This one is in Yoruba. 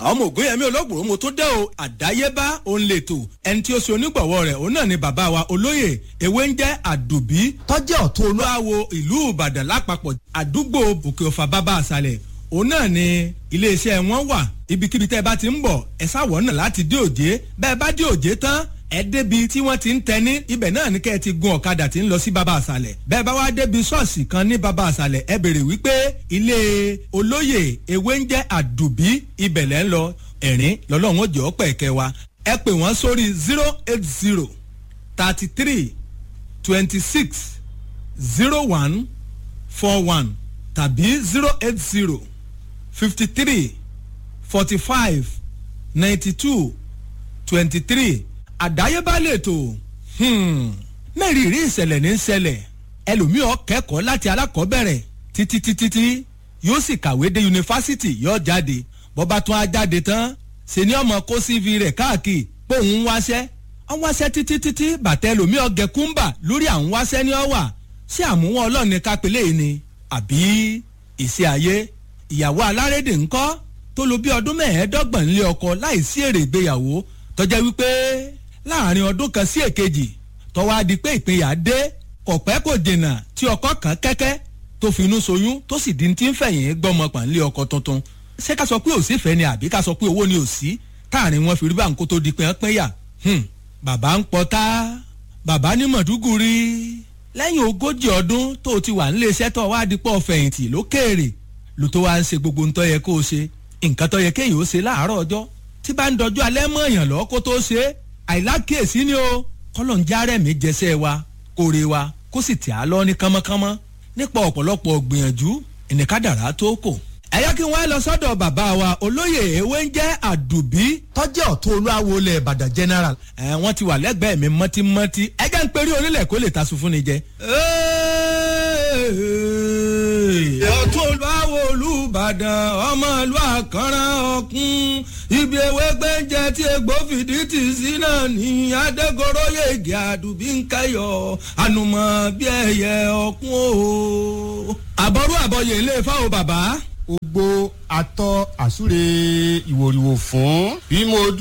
ọmọ ògúnyẹmí olóògbòrò mo tó dé o àdáyébá òun lè tò ẹni tí ó ṣe onígbọ̀wọ́ rẹ̀ òun náà ni bàbá wa olóyè ewé ń jẹ́ àdùbí tọ́jẹ́ ọ̀tún olú. olúwawo ìlú ìbàdàn lápapọ̀ àdúgbò òkè ọ̀fà bàbá àṣàlẹ̀ òun náà ni iléeṣẹ́ wọn wà ibikíbi tẹ́ ẹ bá ti ń bọ̀ ẹ sáwọ̀ náà láti dé òjé bẹ́ẹ̀ bá dé òjé tán ẹ débi tí wọ́n ti ń tẹni ibẹ̀ náà ní kẹ́ ẹ ti gun ọ̀kadà tí ń lọ sí baba àṣàlẹ̀ bẹ́ẹ̀ bá wá débi ṣọ́ọ̀ṣì kan ní baba àṣàlẹ̀ ẹ bèrè wípé ilé olóyè ewé ń jẹ́ àdùbí ibẹ̀ lẹ́ ń lọ ẹ̀rín lọ́lọ́run ó jẹ́ ọ̀pẹ̀ ẹ̀kẹ́ wa ẹ pè wọ́n sórí zero eight zero thirty three twenty six zero one four one tàbí zero eight zero fifty three forty five ninety two twenty three àdáyébá lètò mẹ́rìírí ìṣẹ̀lẹ̀ ní ṣẹlẹ̀ ẹlòmíọ́ kẹ́kọ̀ọ́ láti alákọ̀ọ́bẹ̀rẹ̀ títí títí tí yóò sì kàwé dé yunifásitì yóò jáde bọ́ba tún á jáde tán ṣe ni ọmọ kó cv rẹ̀ káàkiri pé òun ń wáṣẹ́ ọ̀n wáṣẹ́ títí títí bàtẹ́ ẹlòmíọ́ gẹ̀kúmbà lórí àwọn wáṣẹ́ ní ọ̀wà ṣé àmúwọ̀n ọlọ́ọ̀ni kápẹ́lẹ́ yìí ni àbí ìṣe ayé ìyàwó alárédè ńkọ́ tó lo bí ọdún mẹ́ẹ̀ẹ́dọ́gbọ̀n nílé ọkọ láìsí èrè ìgbéyàwó tọ́jà wípé láàrin ọdún kan sí èkejì tọ́wọ́ adi pé ìpínyà dé kò pẹ́ kò dènà tí ọkọ kan kẹ́kẹ́ tó finú soyún tó sì di ti ń fẹ̀yìn gbọ́mọ pọ̀ nílé ọkọ tuntun ṣé ká sọ pé òsì fẹ́ ni àbí ká sọ pé owó ni òsì táàrin wọn fi rí bá nǹkó tó di pé wọ́n pín yà bàbá ń pọtá bàbá ní mọ̀dúgùrí lẹ́yìn ogójì ọdún tó o ti wà nílé iṣẹ́ tó wá di pọ̀ fẹ̀yìntì lókèèrè ló tó wá ń ṣe gbogbo ntọ́ yẹ kó o ṣe nǹkan tó yẹ kéèyàn ó ṣe láàárọ̀ ọjọ́ tí bá ń dọjú alẹ́ mọ́ èèyàn lọ́ kó tó ṣe é àìlákèésí ni o kọ́lọ̀ ń járẹ̀ mí jẹsẹ̀ wa kóre wa kó sì tì á lọ ní kánmọ́kánmọ́ nípa ọ̀pọ̀lọpọ̀ gbìyànjú ìnìkádàrá tó kò. ẹ yẹ kí wọ́n lọ sọ́dọ̀ bàbá wa olóyè ewé ń jẹ́ àdùbí. tọ́jẹ́ ọ̀tún olúwawo lẹ̀ ìbàdàn general. ẹ wọ́n ti wà lẹ́gbẹ̀ẹ́ mi mọ́tímọ́tí ẹ jẹ́ ń perí onílẹ̀ kó lè ta sùn fún ni jẹ. ọ̀tún olúwawo olùbàdàn ọmọ ìlú àkànrán ọ̀kún ibi ewé gbẹ́ǹjẹ tí egbò fìdí tì sí náà ní adégoróyè ègè àdùbí ń kẹyọ̀ ànùmọ̀ bí ẹyẹ ọ̀kún o. àbọ̀rú àbọ̀yè ilé fáwọn bàbá gbogbo atọ́ àsúre ìwòrìwò fún bí mo